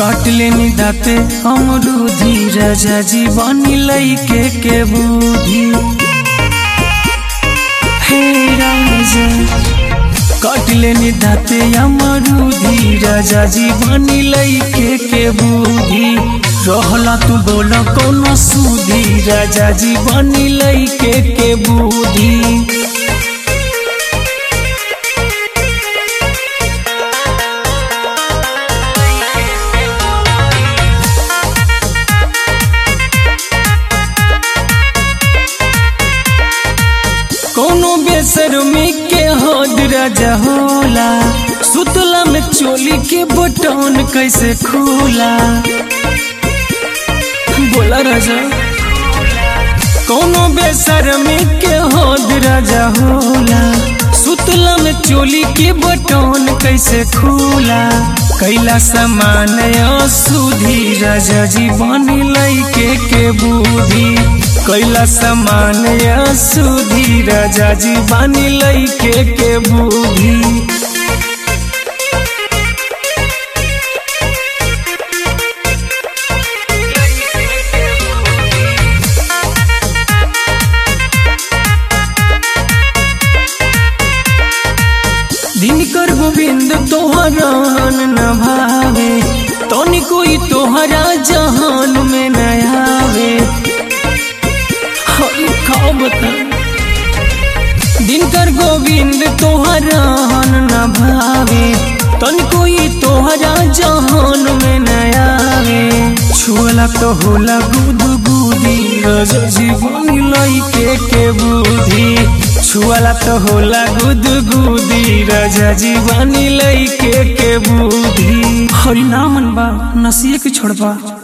काट लेनी दाते अमरूदी राजा जी बनी लैके के बूढ़ी हे राजा काट लेनी दाते अमरूदी राजा जी बनी लैके के बूढ़ी रहला तू बोल कोनो सूदी राजा जी बनी लैके के बूढ़ी कोनो बेसरमी के हद राजा होला सुतला में चोली के बटन कैसे खोला बोला राजा कोनो बेसरमी के हद राजा होला सुतला में चोली के बटन कैसे खोला कैला समान सुधी राजा जी बनी लैके के बूढ़ी कैला समान सुधी राजा जी बनी लैके के बूढ़ी दिनकर गोविंद तोहरान न भावे तोनी कोई तोहरा जहान में न आवे हरी खाओ बता दिनकर गोविंद तोहरान न भावे तोनी कोई तोहरा जहान में न आवे छुअला तो होला गुद गुदी रज जीवन लइके के बुद्धि छुअला तो होला गुद गुदी राजा जीवानी लइके के बुद्धि हरि नामन बा नसिए के छोड़बा